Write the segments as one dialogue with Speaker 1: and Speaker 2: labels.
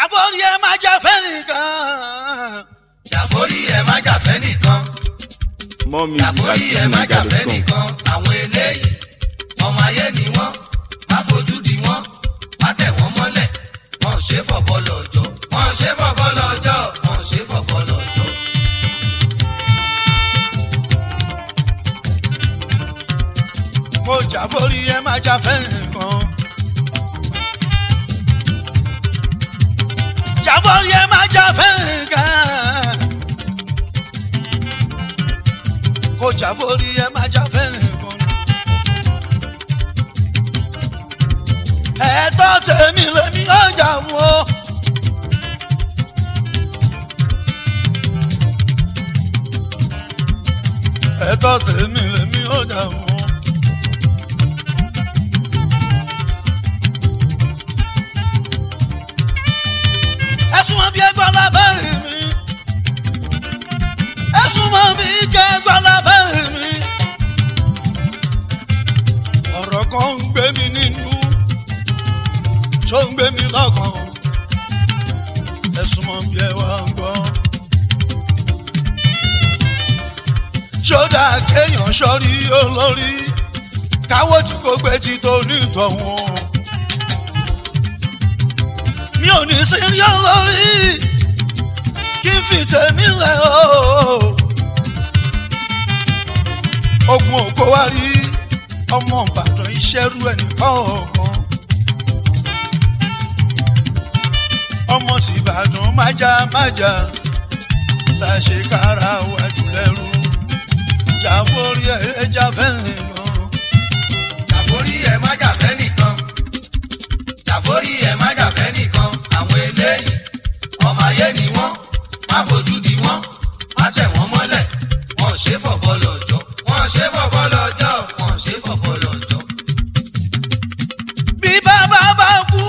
Speaker 1: jàbórí ẹ má jà fẹ́ nìkan.
Speaker 2: jàforí ẹ má jàfẹ́ nìkan
Speaker 3: more music at
Speaker 2: jàforí ẹ má jàfẹ́
Speaker 3: fujininja.com.
Speaker 2: nìkan àwọn eléyìí ọmọ ayé ni wọ́n má fojú di wọ́n má tẹ̀ wọ́n mọ́lẹ̀ wọ́n ò ṣe fọ̀bọ́ lọ́jọ́ wọ́n ò ṣe fọ̀bọ́ lọ́jọ́ wọ́n ò ṣe fọ̀bọ́ lọ́jọ́.
Speaker 1: mo jàbórí ẹ má jà fẹ́ nìkan. jàbórí ẹ má jà fẹ́ nìkan. kò jàbórí ẹ má jà fẹ́ nìkan. ẹ̀tọ́ tèmi lèmi ó jà wọ́n. ẹ̀tọ́ tèmi lèmi ó jà wọ́n. ẹ̀sùn mọ́ bí ẹgbọ́n lábẹ́rẹ́ mi. ẹ̀sùn mọ́ bí ẹgbọ́n lábẹ́rẹ́ mi. ọ̀rọ̀ kan ń gbé mi nínú tó ń gbé mi lọ́kàn. ẹ̀sùn mọ́ bí ẹ wá ń gbọ́. ṣódà kéèyàn sọ́rí olórí káwọ́dì kó gbé ti tó ní ìtọ̀hún mi ò ní sí rí olórí kí n fi tèmi lẹ̀ o. ogun òkò wá rí ọmọ ìbàdàn iṣẹ́ rú ẹnìkan ọ̀kan. ọmọ sì ìbàdàn májá májá la ṣe kára wájú lẹ́rú jàforí ẹ̀ jáfẹ́rìn gan.
Speaker 2: jàforí ẹ má jàfẹ́ nìkan jàforí ẹ má jàfẹ́ nìkan àwọn eléyìí ọmọ ayé ni wọ́n má fojú di wọ́n má tẹ̀ wọ́n mọ́lẹ̀ wọ́n ò ṣe fọ̀bọ́ lọ́jọ́ wọ́n ò ṣe fọ̀bọ́ lọ́jọ́ wọ́n ò ṣe fọ̀bọ́ lọ́jọ́.
Speaker 1: bí bàbá bá kú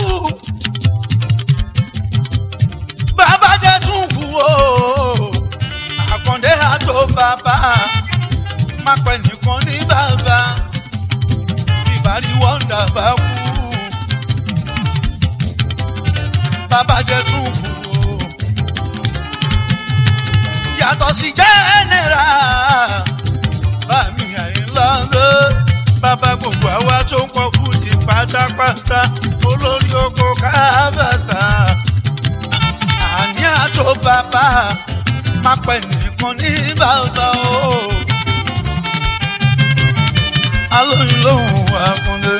Speaker 1: bàbá dé tún kú o àkàndé àtò bàbá má pẹ́ nìkan ní bàbá ìbárí wọ́ndà bá kú bàbá dé tún kú o yàtọ̀ sí jẹ́nẹ́ra bàmí àyínlá lé bàbá gbogbo àwa tó ń pọ̀ fújì pátápátá olórí oko kábàtà àní àtò bàbá má pẹ́ nìkan ní bàbá o alóyún lòun wà kúnlé.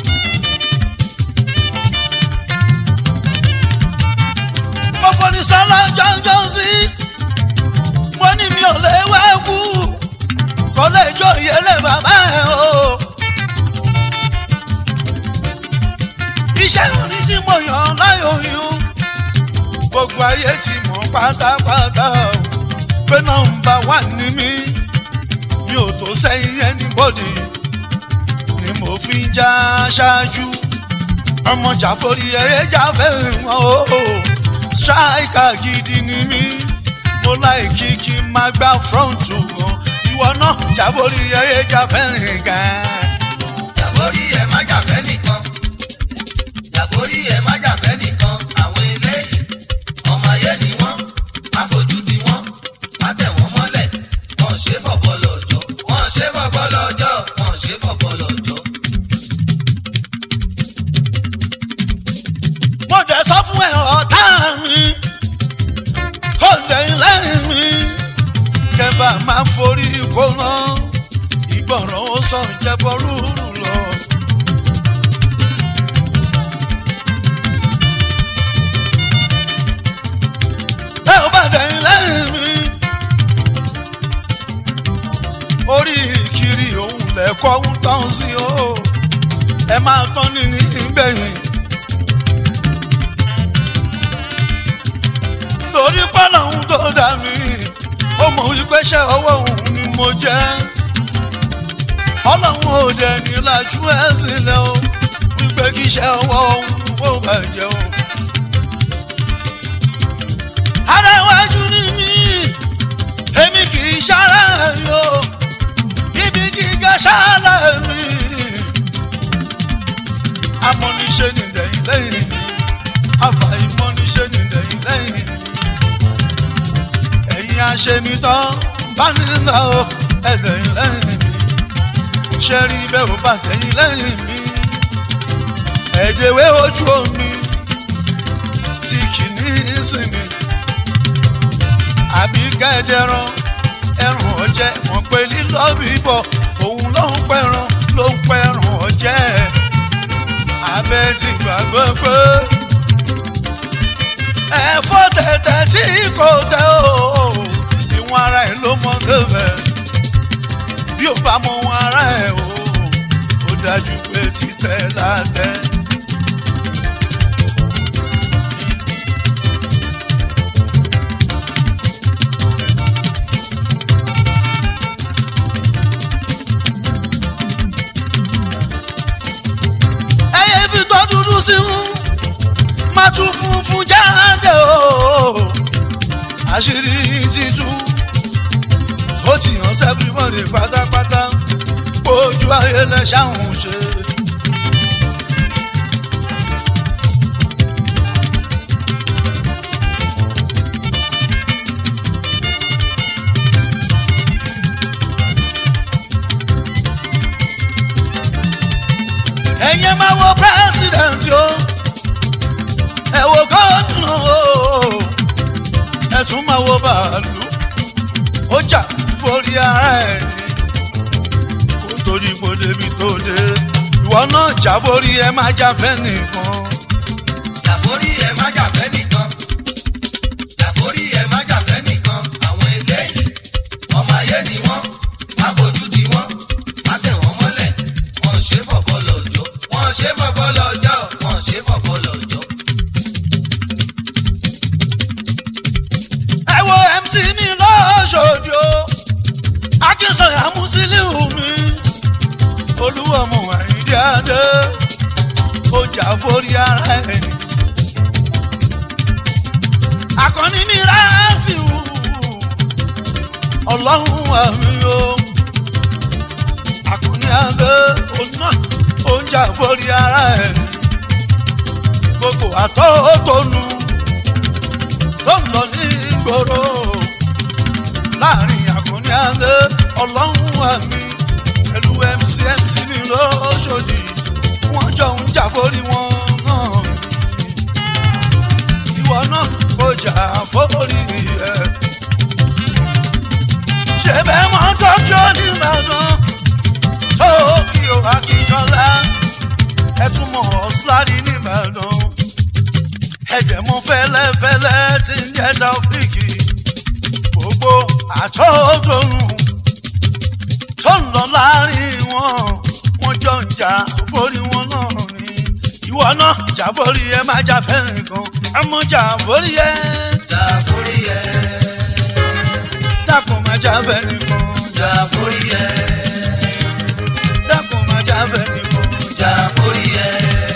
Speaker 1: mo fọ́ni sọ́lá jọ́njọ́ sí mo ní mi ò lè wá kú kò lè jó ìyẹlẹ bàbá ẹ o. iṣẹ́ òní tí mo yàn láyò yún gbogbo ayé ti mọ̀ pátápátá o pé nọ́mbà wà ní mí mi ò tó sẹ́yìn anybody ni mo fi ń já ṣáájú ọmọ jàforí eré jáfẹ́ wọn o striker gidi ni mí mo láì kí kí n máa gbá front wọn ìwọ náà jàforí eré jáfẹ́ rìn gan.
Speaker 2: jàforí ẹ má jàfẹ́ nìkan jàforí ẹ má jàfẹ́ nìkan àwọn eléyìí ọmọ ayé ni wọ́n má fojú di wọ́n má tẹ̀ wọ́n mọ́lẹ̀ wọ́n ò ṣe fọ̀bọ́ lọ́jọ́ wọ́n ò ṣe fọ̀bọ́ lọ́jọ́ wọ́n ò ṣe fọ̀bọ́ lọ́jọ́.
Speaker 1: mo dẹ̀ sọ fún ẹ ọ̀tá mi kò dẹ̀yìn lẹ́yìn mi kẹfà máa forí kó ná ìgbọràn ó sàn jẹ́bọ rúurú lọ. ẹ ò bá dẹ̀yìn lẹ́yìn mi orí ìkiri òun lẹ́kọ̀ọ́ ń tán sí o ẹ máa tán ní ní ìgbẹ̀yìn. torí pọ́nà òun tó dà mí ó mọ̀ wípé ṣé ọwọ́ òun ni mo jẹ́ ọlọ́run ò dẹ̀ ní lajú ẹ̀ sílẹ̀ o wípé kí ṣe ọwọ́ òun kó bàjẹ́ o. ara iwájú ni mí èmi kì í ṣara yó ibi gíga ṣáàlà mi amọ̀niṣe nìdẹ̀yìn lẹ́yìn mi àfàìmọ̀niṣe nìdẹ̀yìn. àṣenitán bá nílò ẹ̀dẹ̀yìn lẹ́yìn mi ṣe rí bẹ́ẹ̀ ò bá tẹ̀yìn lẹ́yìn mi ẹ̀dẹ̀wé ojú omi tí kì ní ìsinmi àbí kẹ́ẹ̀dẹ̀rán ẹ̀rùn ọ̀jẹ̀ wọ́n pé lílọ bíbọ̀ òun ló ń pẹ̀ràn ló ń pẹ̀ràn ọ̀jẹ̀ abẹ́ ti gbàgbọ́ pé ẹ̀fọ́ tẹ̀tẹ̀ tí kò tẹ̀ o ìwọ̀n ara ẹ̀ ló mọ débẹ̀ bí ó bá mọ wọn ara ẹ̀ o ó dájú pé títẹ̀ látẹ̀. ẹyẹ ibi tó dúdú sí ń má tún funfun jáde o àṣírí títú ó ti hàn sẹ́fìmọ́lì pátápátá ojú ayé lẹ ṣáhùn ṣe. ẹ̀yin máa wo president o ẹ wo gómìnà o ẹ tún máa wo bàálù ó jà forí ara ẹ̀ ní kó torí kó débi tó dé ìwọ náà jà borí ẹ má jà fẹ́ nìkan
Speaker 2: Jàforí ẹ má jàfẹ́ nìkan. Jàforí ẹ má jàfẹ́ nìkan. Àwọn eléyìí, ọmọ ayé ni wọ́n. Má fojú di wọ́n. Má tẹ̀ wọ́n mọ́lẹ̀. Wọ́n ṣe fọ̀bọ́ lọ́jọ́. Wọ́n ṣe fọ̀bọ́ lọ́jọ́. Wọ́n ṣe fọ̀bọ́ lọ́jọ́.
Speaker 1: ẹ wo mc mi lọ́ṣọ́dì o akínsọ̀yà musiliu mi olúwọ̀mù àyíndé adé ó jà forí ara ẹ̀ ní. akọni mi ráfíù ọlọ́run àmì o akọni adé ọ̀nà ó jà forí ara ẹ̀ ní. gbogbo àtọ́tọ́nu ló ń lọ ní ìgboro láàrin àkànní àlẹ ọlọ́run àmì pẹ̀lú mc mc mi lóṣòdì wọ́n jọ ń jà forí wọn náà ìwọ náà kò jà forí ẹ. ṣé bẹ́ẹ̀ mọ́ tọ́jú onígbàdàn tókìó akínsọ́lá ẹ tún mọ̀ ọ́ síláàdì nìbàdàn ẹ̀jẹ̀ mú fẹ́lẹ́fẹ́lẹ́ tí ń jẹ́ taofíìkì gbogbo àtọ́tòrùn tó ń lọ láàrin wọn wọ́n jọ ń jà forí wọn náà ni ìwọ náà jà forí ẹ má jà fẹ́ nìkan ẹ mọ jà forí ẹ
Speaker 2: Jàforí ẹ.
Speaker 1: dákun má jà fẹ́ nìkan
Speaker 2: Jàforí ẹ.
Speaker 1: dákun má jà fẹ́ nìkan
Speaker 2: Jàforí ẹ.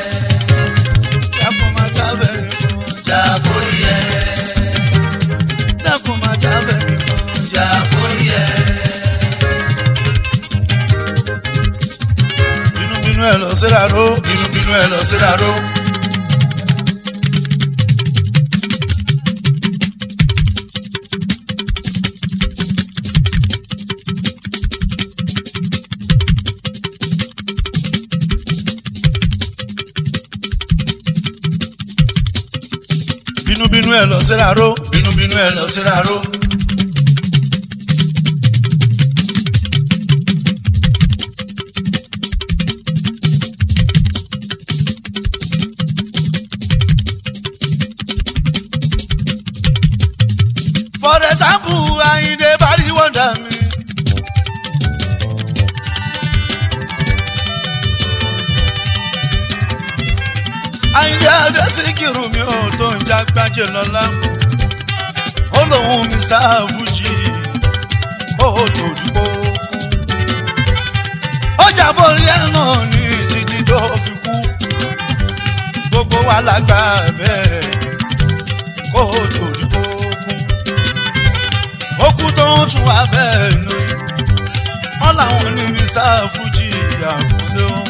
Speaker 1: dákun má jà fẹ́ nìkan
Speaker 2: Jàforí ẹ.
Speaker 1: dákun má jà fẹ́ nìkan.
Speaker 2: Jàforí ẹ.
Speaker 1: bínúbínú ẹ lọ síra ró bínúbínú ẹ lọ síra ró. bínúbínú ẹ lọ síra ró bínúbínú ẹ lọ síra ró. For example, Ayinde Bari wonder me. Ayinde Adesikiru mi ò tó ń jágbájẹ lọ́la. Ó lóun Mr. Fuji, ó dòdúgbò. Ó jábọ̀ rí ẹ̀ náà ní títí tó fi kú. Gbogbo wa lágbà bẹ́ẹ̀ kó dòdúgbò kú òkú tó ń tún wá bẹ́ẹ̀ lò wọ́n làwọn ní mr fuji àkúlé wọn.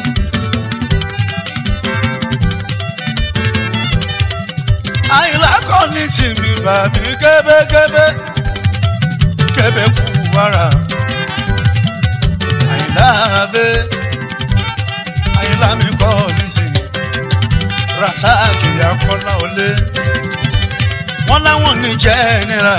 Speaker 1: àyìnlá kọ́ ní tìmí bàbí kébékébé kébé kú wàrà àyìnlá adé àyìnlá mi kọ́ ní ti rasaki akọ́lá olé wọ́n láwọn ní jẹ́nira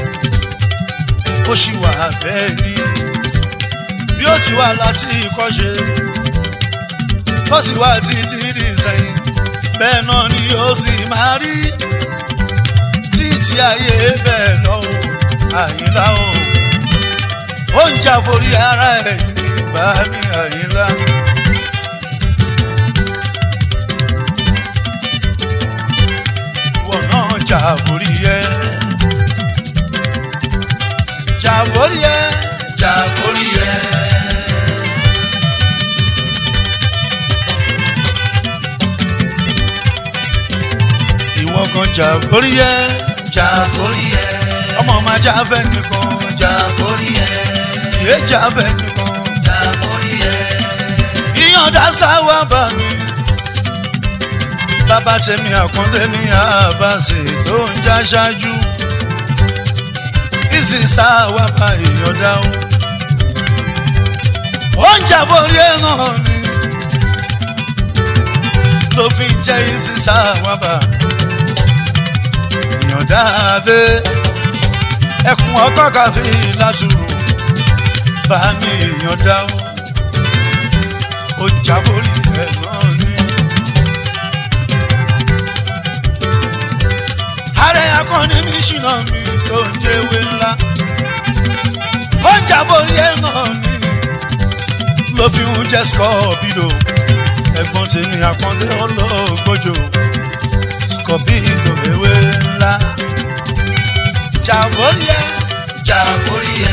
Speaker 1: ó sì wà bẹ́ẹ̀ ni bí ó ti wà láti ìkọ́ṣe ó sì wà títí di sẹ́yìn bẹ́ẹ̀ náà ni yóò sì máa rí títí ayé bẹ́ẹ̀ lọ́wọ́ àyìnlá o ó ń jà forí ara ẹ̀ nígbà ní àyìnlá. ìwọ náà jà forí ẹ jà forí ẹ
Speaker 2: jà forí ẹ.
Speaker 1: ìwọ kan jà forí ẹ
Speaker 2: jà forí ẹ.
Speaker 1: ọmọ máa jà fẹ́ nìkan
Speaker 2: jà forí ẹ.
Speaker 1: ìyé jà fẹ́ nìkan
Speaker 2: jà forí ẹ.
Speaker 1: ìyọ̀ǹda sáwà bá mi. bàbá tèmi àkọ́ndé ní àbáṣe tó ń já ṣáájú. ìsì sáwà bá ìyọ̀ǹda o. ó ń jàbórí ẹ̀ náà ni. ló fi ń jẹ́ ìsì sáwà bá. ìyọ̀ǹda dé. ẹkùn ọkọ̀ káfí látùrù. bá mi ìyọ̀ǹda o ó jábórí ẹ̀ náà ni. ààrẹ akọni mi ṣìnà mi tó ń jẹ́wé ńlá. ó ń jábórí ẹ̀ náà ni. ló fi ń jẹ́ scorpido ẹ̀gbọ́n tèmi àkọ́ndé olóògbójò scorpido ewé ńlá. jábórí ẹ̀
Speaker 2: jà forí ẹ.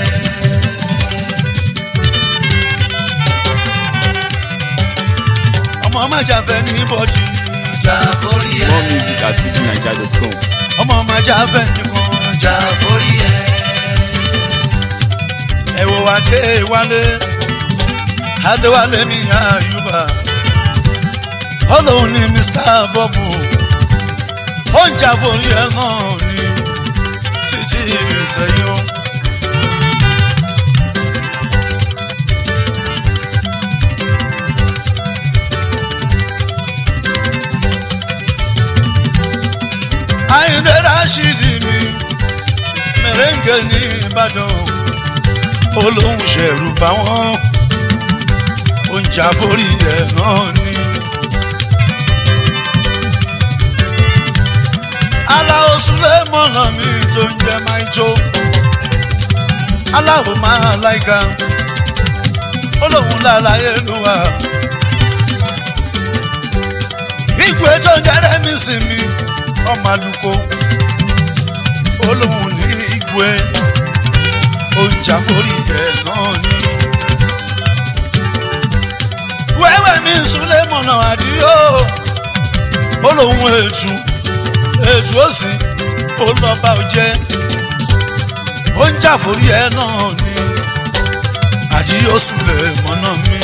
Speaker 1: ọmọ má jàfẹ́ ní bọ́dì.
Speaker 2: jà forí ẹ.
Speaker 3: More music at fujininja.com.
Speaker 1: ọmọ má jàfẹ́ ní kan
Speaker 2: jà forí ẹ.
Speaker 1: ẹ wo adé wálé adéwálé mi àyùbá ọlọ́run ní mr bọ́bù ó ń jàbórí ẹ̀ náà ní títí ìrìnsẹ̀yìn o. àyìndé rashidi mi mẹrẹǹgẹ ní ìbàdàn olóhùn ṣẹ̀rù bá wọn oúnjẹ àforí ẹ̀ náà ni. aláwo súlẹ̀ mọ̀nà mi tó ń jẹ́ máìtó aláwo máa láìka olóhùn lálàyé lùwà ìgbé tó ń jẹ́rẹ́ mi sí mi ọmọ àlùkò olóhùn ní ìgbé oúnjẹ àforí ẹ̀ náà ni. wẹ́wẹ́ mi súnlẹ̀ mọ̀nà àdìyó olóhùn ètù ètù òsì olọ́ba òjẹ́ oúnjẹ àforí ẹ̀ náà ni àdìyó súnlẹ̀ mọ̀nà mi.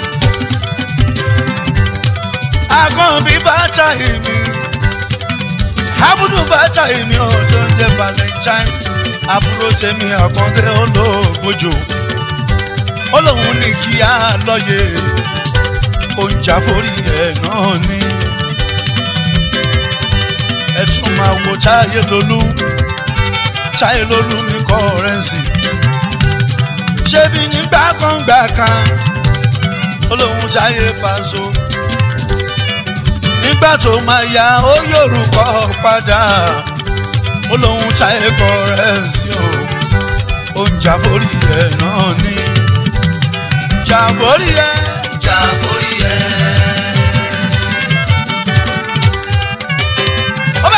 Speaker 1: àgọ́ mi bá ṣàyè mi abudu bàtà èmi ọjọ́ ń jẹ́ valentine àbúrò tèmi àkàndé olóògbójò olóhùn ní kí á lọ́yè oúnjẹ àforí ẹ̀ náà ni ẹ tún máa wo táyé lolú táyé lolú ní kọ́rẹ́ǹsì ṣébi nígbà kan gbà kan olóhùn táyé pàṣọ nígbà tó máa ya ó yorùkọ padà ó lóun ṣayé kọrẹ́ǹsì o ó ń jàbórí ẹ̀ náà ní jàbórí ẹ̀
Speaker 2: jà forí ẹ.
Speaker 1: ọba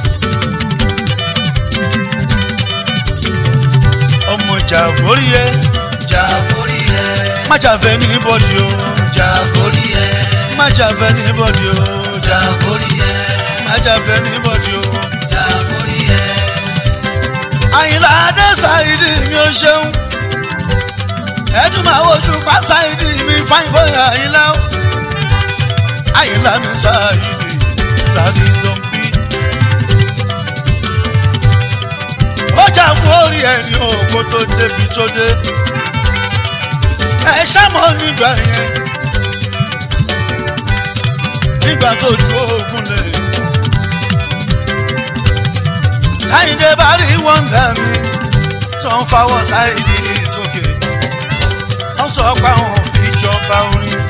Speaker 1: ọmọ jàbórí ẹ̀
Speaker 2: jà forí ẹ.
Speaker 1: má jàfẹ́ ní bọ́dì o
Speaker 2: jà forí ẹ.
Speaker 1: má jàfẹ́ ní bọ́dì o
Speaker 2: jà forí ẹ.
Speaker 1: má jàfẹ́ ní bọ́dì o.
Speaker 2: jà forí ẹ.
Speaker 1: àyìnlá adé ṣáìdì mi ò ṣeun ẹ tún máa wojú pa ṣáìdì mi fáìn bóyá àyìnlá o àyìnlá mi ṣáìdì ṣáìdì ló ń bí. ó jà mú orí ẹ ni òkú tó débi tó dé ẹ ṣàmọ́ nígbà yẹn nígbà tó ju ogun lè. sáyidé bá rí wọ́ndà mi tó ń fawọ́ sáyidé sókè wọ́n sọ pé àwọn fi jọba orin.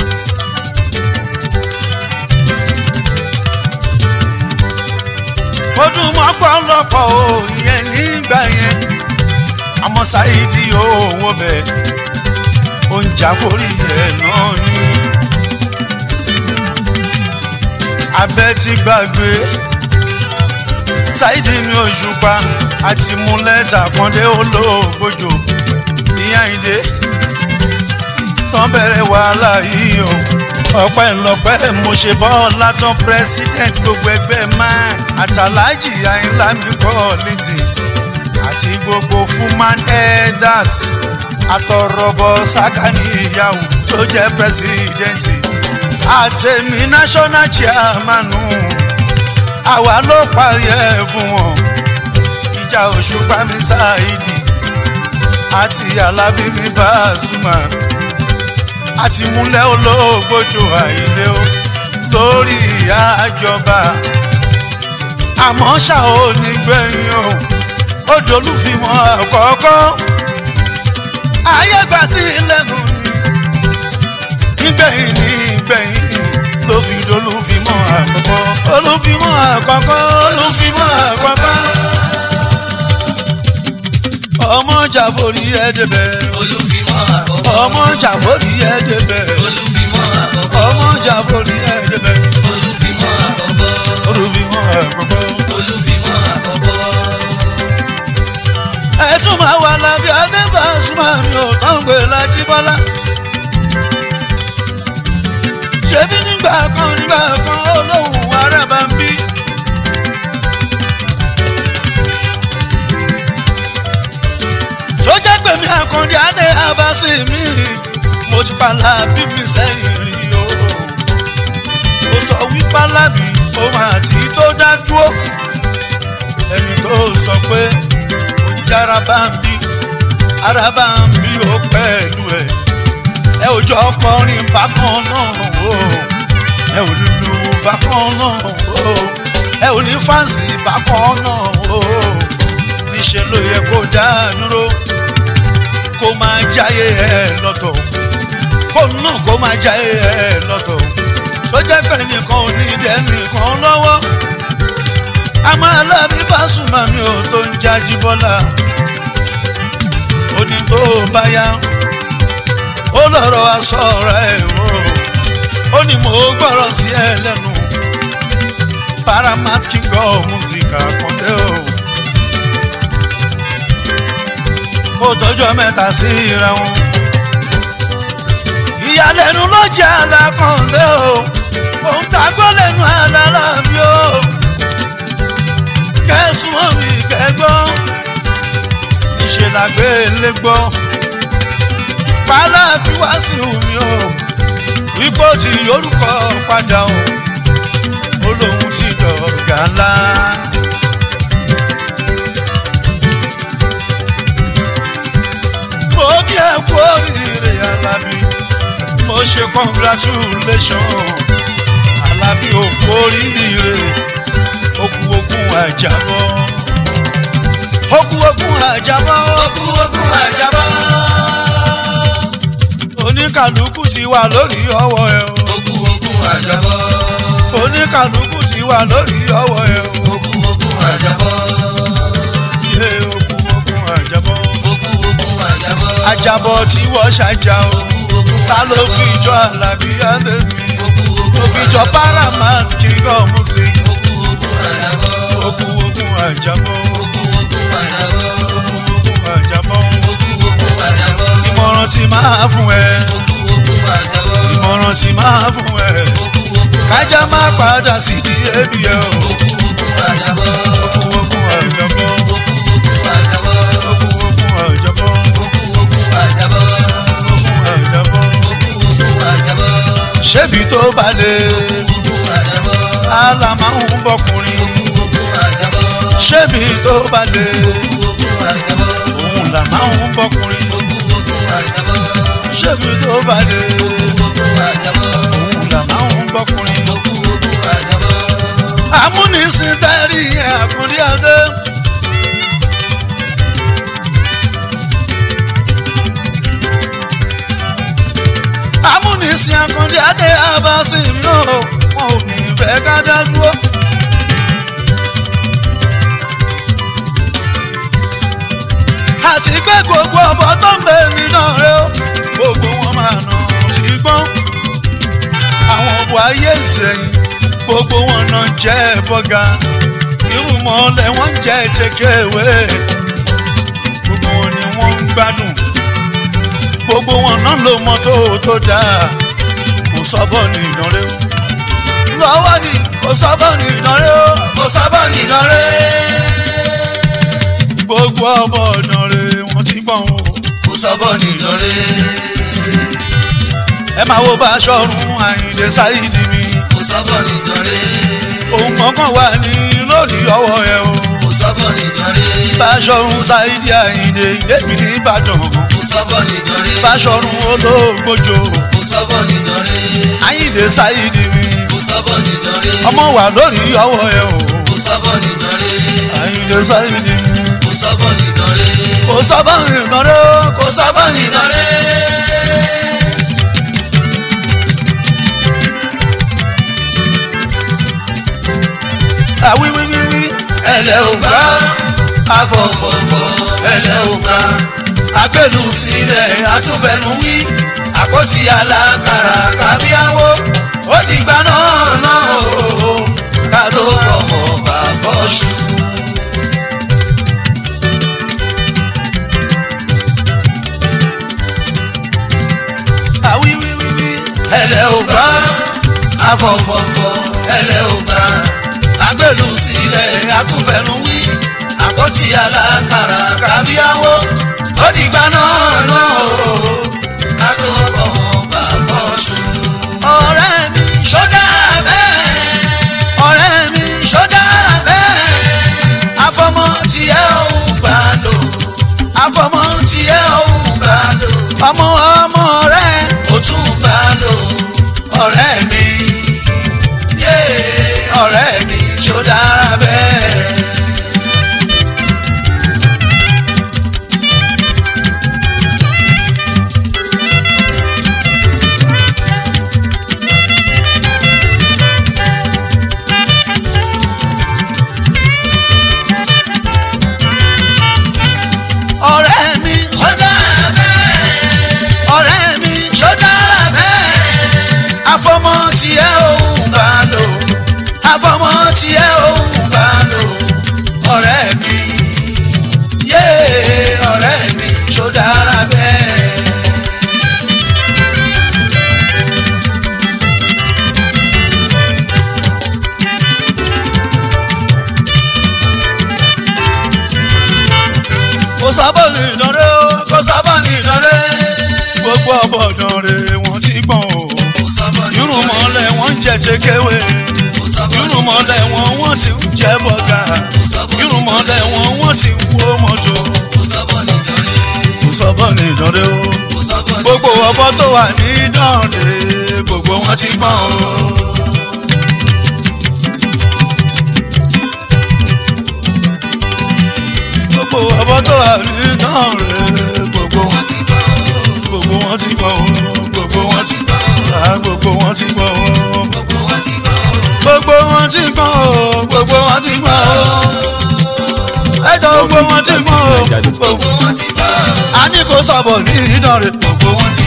Speaker 1: mo dùn mọ́ pọ́nlọ́pọ̀ o ìyẹn nígbà yẹn àmọ́ sáyidé owó bẹ́ẹ̀ ó ń jà forí ẹ̀ náà ni. abẹ́ ti gbàgbé ṣáìdì mi òṣùpá àti mú lẹ́tà kọ́ndé olóògbójò ìyá ìdè tán bẹ̀rẹ̀ wàhálà yìí o ọpẹ́ ńlọpẹ́ mo ṣe bọ́ látàn president gbogbo ẹgbẹ́ man àtàlájì àyínlá mi kọ́ létí àti gbogbo fuman elders àtọ̀rọ̀bọ̀ sákàní ìyàwó tó jẹ́ pẹ́sidẹ́ǹtì àtẹ̀mí national chairman àwa ló parí ẹ̀ fún wọn ìjà òṣùpá mi ṣáìdì àti alábí mi Pasuma àti múlẹ̀ olóògbójò àìlé o lórí ìyá àjọba àmọ́ ṣá ò ní gbẹ̀yìn o ó dolúfimọ́ àkọ́kọ́ ayé gbà sí lẹ́nu ni nígbẹ̀yìn ní ìgbẹ̀yìn ló fi dolúfimọ́ àkọ́kọ́ olúfimọ́ àkọ́kọ́ olúfimọ́ àkọ́kọ́ ọmọ jàforí ẹ̀ẹ́dẹ̀bẹ̀
Speaker 2: olùfimọ́ àkọ́kọ́
Speaker 1: ọmọ jàforí ẹ̀ẹ́dẹ̀bẹ̀
Speaker 2: olùfimọ́ àkọ́kọ́
Speaker 1: ọmọ jàforí ẹ̀ẹ́dẹ̀bẹ̀
Speaker 2: olùfimọ́ àkọ́kọ́
Speaker 1: olúfimọ́ àkọ́kọ́.
Speaker 2: olùfimọ́ àkọ́kọ́.
Speaker 1: ẹ tún máa wà lábẹ́ adébá súnmọ́ mi ò tán gbé lájí bọ́lá. ṣebí nígbà kan nígbà kan olóhùn arábà ń bí. tó jẹ́ pé mi àkàndé adé abasi mi mo ti pàlà bíbí sẹ́yìn rí o. ó sọ wípé alábì òun àti tó dá dúró ẹni tó sọ pé jára bá ń bí ara bá ń bí ó pẹ̀lú ẹ̀ ẹ ò jọ ọkọrin bákan náà o ẹ ò lùlù bákan náà o ẹ ò ní fáǹsì bákan náà o níṣẹ́ ló yẹ kó dá dúró kó máa jáyé ẹ lọ́tọ̀ kó náà kó máa jáyé ẹ lọ́tọ̀ tó jẹ́ pé nìkan ò ní dẹ́nìkan lọ́wọ́ àmọ́ alábí Pasuma mi ò tó ń jájí bọ́lá ó ní tó bá yá ó lọ́rọ̀ aṣọ rẹ̀ o ó ní mo gbọ́rọ̀ sí ẹ lẹ́nu Paramount king of music àkọ́ndé o ó tọ́jọ́ mẹ́ta sí ra wọn ìyàlẹ́nu ló jẹ́ alákọ̀ọ́ndé o òun tàgbọ́ lẹ́nu alálàbí o kẹsùn omi kẹgbọ́ níṣẹ́ la gbé lé gbọ́ pálábí wá sí omi o wípé ó ti yorùkọ padà o ó lóun ti dọ̀gá ńlá. mo kí ẹ kú oríire alábí mo ṣe congratulation alábí ò kú oríire okú okun àjàbọ̀ okú okun àjàbọ̀
Speaker 2: okú okun àjàbọ̀.
Speaker 1: oníkàlùkù ti wà lórí ọwọ́ ẹ o
Speaker 2: okú okun àjàbọ̀.
Speaker 1: oníkàlùkù ti wà lórí ọwọ́ ẹ o
Speaker 2: okú okun àjàbọ̀.
Speaker 1: ilé okú okun àjàbọ̀
Speaker 2: okú okun àjàbọ̀.
Speaker 1: àjàbọ̀ tí wọ́n ṣàjà o
Speaker 2: okú okun
Speaker 1: ta ló fi jọ àlàbí àdébí
Speaker 2: okú okun
Speaker 1: tó fi jọ paramount king of music
Speaker 2: okú okun àjàbọ̀.
Speaker 1: okú okun àjàbọ̀
Speaker 2: okú okun àjàbọ̀.
Speaker 1: okun àjàbọ̀
Speaker 2: okú okun àjàbọ̀.
Speaker 1: ìmọ̀ràn tí máa fún ẹ
Speaker 2: okú okun àjàbọ̀.
Speaker 1: ìmọ̀ràn tí máa fún ẹ.
Speaker 2: okú okun
Speaker 1: kájà má padà sí di ebi ẹ o.
Speaker 2: okú okun àjàbọ̀.
Speaker 1: okun okun àjọbọ
Speaker 2: okú okun àjàbọ̀.
Speaker 1: okun okun àjọbọ
Speaker 2: okú okun àjàbọ̀.
Speaker 1: okun àjọbọ.
Speaker 2: okú okun àjàbọ̀.
Speaker 1: ṣébi tó bá lè
Speaker 2: okun àjàbọ̀.
Speaker 1: àlà máa ń bọkùnrin
Speaker 2: okun àjàbọ̀.
Speaker 1: ṣébi tó bá lè
Speaker 2: okun àjàbọ̀.
Speaker 1: là máa ń bọkùnrin
Speaker 2: ogún ogún àjàbọ̀.
Speaker 1: ṣébi tó bá dé
Speaker 2: ogún ogún àjàbọ̀.
Speaker 1: òun là máa ń bọkùnrin.
Speaker 2: ogún ogún àjàbọ̀.
Speaker 1: amúnisìn tẹ́rì ẹ̀kúndí adé. amúnisìn ẹ̀kúndí adé abasi mi ò wọn ò ní fẹ́ ká dá dúró. àti pé gbogbo ọmọ tó ń bẹ nínú rẹ ó gbogbo wọn máa nà sí gbọ́n àwọn ọ̀bọ̀ ayé ìsẹ̀yìn gbogbo wọn náà jẹ́ bọ́gà irú mọ́lẹ̀ wọ́n jẹ́ tẹ̀kẹ́wé gbogbo wọn ni wọ́n ń gbádùn gbogbo wọn náà ló mọ tó tó dáa kò sọ́bọ̀ ní ìdánrẹ́ lọ́wọ́ ni kò sọ́bọ̀ ní ìdánrẹ́ o
Speaker 2: kò sábà nìdánrẹ́.
Speaker 1: gbogbo ọmọ ìdánrẹ́ wọ́n ti gbọ̀n o
Speaker 2: kò sábà nìdánrẹ́.
Speaker 1: ẹ máa wo bá aṣọ ọrùn àyìndé sáyidì mi
Speaker 2: kò sábà nìdánrẹ́.
Speaker 1: òun kankan wà ní lórí ọwọ́ ẹ o
Speaker 2: kò sábà nìdánrẹ́.
Speaker 1: bá aṣọ ọrùn sáyidì àyìndé ìdẹ́mi ní ìbàdàn
Speaker 2: kò sábà nìdánrẹ́.
Speaker 1: bá aṣọ ọrùn olóògbójò
Speaker 2: kò sábà nìdánrẹ́.
Speaker 1: àyìndé sáyidì mi
Speaker 2: kò sábà nìdánrẹ́.
Speaker 1: ọmọ wà lórí ọwọ́ ẹ o
Speaker 2: kò sábà nìdánrẹ́.
Speaker 1: àyìndé sáyidì mi
Speaker 2: kò sábà nìdánrẹ́.
Speaker 1: kò sábà rìn lọ́rẹ́ o
Speaker 2: kò sábà nìdánrẹ́.
Speaker 1: àwíwíwíwí
Speaker 2: ẹlẹ́ ò gbá afọ̀fọ̀fọ̀ ẹlẹ́ ò gbá agbẹ́lu sílẹ̀ atúbẹ̀nu wí àkọ́tì alágbára kábíyáwó ó dìgbà náà náà o ká tó fọmọ bàbá ṣù.
Speaker 1: àwíwíwíwí
Speaker 2: ẹlẹ́ ò gbá afọ̀fọ̀fọ̀ ẹlẹ́ ò gbá agbẹ́lu sílẹ̀ atúbẹ̀nu wí àkọ́tì alágbára kábíyáwó ó dìgbà náà náà o ká tó fọmọ bàbá ṣù.
Speaker 1: ọ̀rẹ́ mi
Speaker 2: ṣọ́dá bẹ́ẹ̀
Speaker 1: ọ̀rẹ́ mi
Speaker 2: ṣọ́dá bẹ́ẹ̀ afọmọ tí ẹ ò gbà lò afọmọ tí ẹ ò gbà lò
Speaker 1: ọmọ ọmọ rẹ
Speaker 2: ó tún gbà lò ọ̀rẹ́ mi yé ọ̀rẹ́ mi ṣọ́dá bẹ́ẹ̀.
Speaker 1: ọ̀rẹ́ mi
Speaker 2: ṣọ́dá bẹ́ẹ̀
Speaker 1: ọ̀rẹ́ mi
Speaker 2: ṣọ́dá bẹ́ẹ̀ afọmọ tí ẹ ò gbà lò afọmọ tí ẹ ò gbà lò ọ̀rẹ́ mi yé ọ̀rẹ́ mi ṣọ́dá bẹ́ẹ̀.
Speaker 1: kò sábà ní ìdánrẹ́ o
Speaker 2: kò sábà ní ìdánrẹ́.
Speaker 1: gbogbo ọmọ ìdánrẹ́ wọ́n ti gbọ̀n o
Speaker 2: kò sábà ní
Speaker 1: irun
Speaker 2: ìdánrẹ́.
Speaker 1: mọ́lẹ̀ wọ́n ń jẹ tẹ́kẹ́wé
Speaker 2: kò sábà ní
Speaker 1: irun mọ́lẹ̀ wọn wọ́n ti ń jẹ bọ́gà irun mọ́lẹ̀ wọn wọ́n ti ń wo mọ́tò
Speaker 2: kò sábà ní ìdánrẹ́.
Speaker 1: kò sábà ní ìdánrẹ́ o
Speaker 2: kò sábà ní
Speaker 1: gbogbo ọmọ tó wà ní ìdánrẹ́ gbogbo wọn ti gbọ̀n o. gbogbo ọmọ tó wà ní ìdánrẹ́ gbogbo wọn
Speaker 2: ti gbọ́.
Speaker 1: gbogbo wọn ti gbọ̀n o gbogbo wọn ti
Speaker 2: gbọ́.
Speaker 1: Ah, gbogbo wọn ti gbọ̀n o.
Speaker 2: gbogbo wọn ti gbọ́.
Speaker 1: gbogbo wọn ti gbọ́n o gbogbo wọn ti gbọ́n o ẹjọ́ gbogbo wọn ti gbọ́n o
Speaker 2: gbogbo wọn ti gbọ́.
Speaker 1: a ní kó sọ̀bọ̀ ní ìdánrẹ́ gbogbo wọn ti